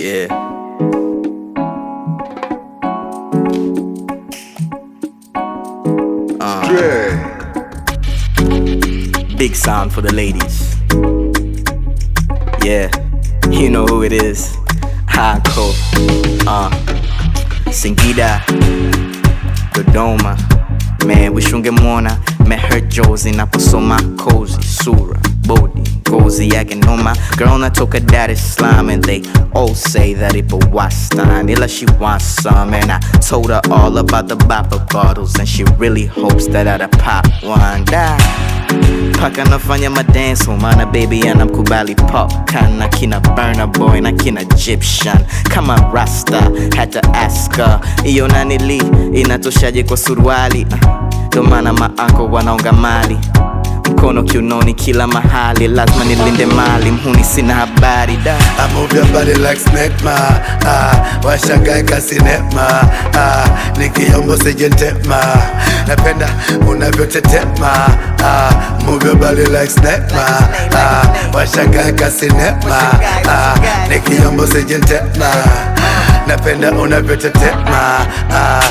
Yeah. Big sound for the ladies. Yeah, you know who it is. Hako. Uh, Singida, Dodoma. Man, wishngemwona meher Jozi naposoma kozi sura bodi ngozi yake noma girl natoka Dar es Salaam and they all say that ipo wastani ila she wants some and I told her all about the bopper bottles and she really hopes that I'd pop one da paka nafanya madance mana baby anamkubali pop kana kina burner boy na kina Egyptian kama rasta hata aska iyo nanili inatoshaje kwa suruali ndo maana maanko wanaonga mali mkono kiunoni kila mahali lazima nilinde mali mhuni sina habari da I move your body like snake ma ah, washangae kasinema ah, nikiombo sijentema napenda unavyotetema ah, move your body like snake ma ah, washangae kasinema ah, nikiombo sijentema napenda unavyotetema ah,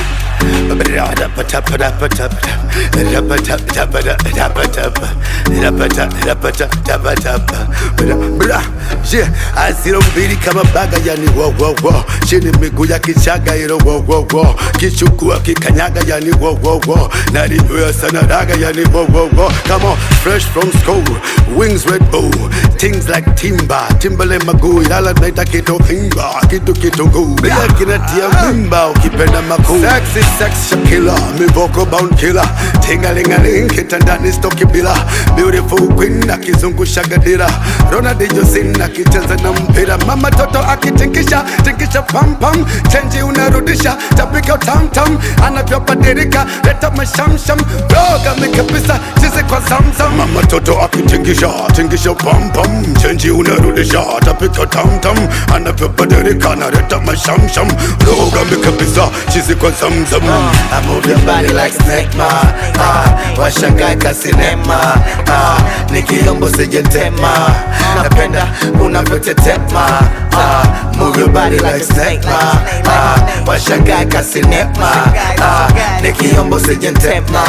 asiro mbili kama baga yani wo wo wo chini miguu ya kichaga ilo wo wo wo kichukua kikanyaga yani wo wo wo nalinywea sana raga yani wo wo wo come on fresh from school wings red bull things like timba timbale maguu ilala naita kitu kimba kitu kitunguu bila kinatia mimba ukipenda makuu sexy sex Shakila mivoko bound killer tingalingaling kitandani stoki bila beautiful queen akizungusha gadira Ronaldinho sin akicheza na mpira mama toto akitingisha tingisha pam pam chenji unarudisha tapika tam tam anavyobadilika leta mashamsham roga mikabisa chizi kwa zamzam mama toto akitingisha tingisha pam pam chenji unarudisha tapika tam tam anavyobadilika naleta mashamsham roga mikabisa chizi kwa zamzam I move your body like snake ma ah, washangae kasinema ah, nikiombo sijentema napenda unavyotetema ah, move your body like snake ma ah, washangae kasinema ah, nikiombo sijentema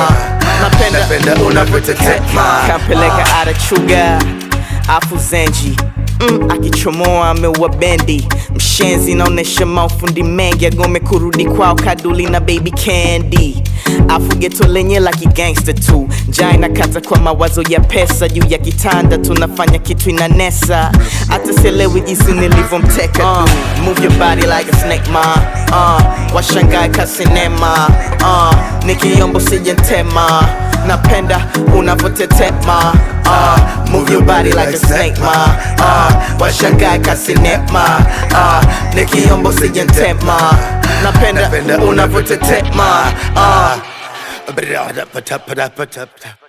napenda unavyotetema kampeleka arachuga afu zenji Mm, akichomoa ameua bendi mshenzi naonesha maufundi mengi agome kurudi kwao kaduli na baby candy afu geto lenye la kigangsta tu njaa inakata kwa mawazo ya pesa juu ya kitanda tunafanya kitu inanesa hata sielewi jinsi nilivyomteka uh, move your body like a snake ma uh, washangae kasinema uh, nikiombo sijentema napenda unavyotetema uh, move your body like a snake ma uh, washangae kasinema uh, nikiombo sijentema napenda unavyotetema uh, Ba-da-ba-da-ba-da-ba-da-ba-da.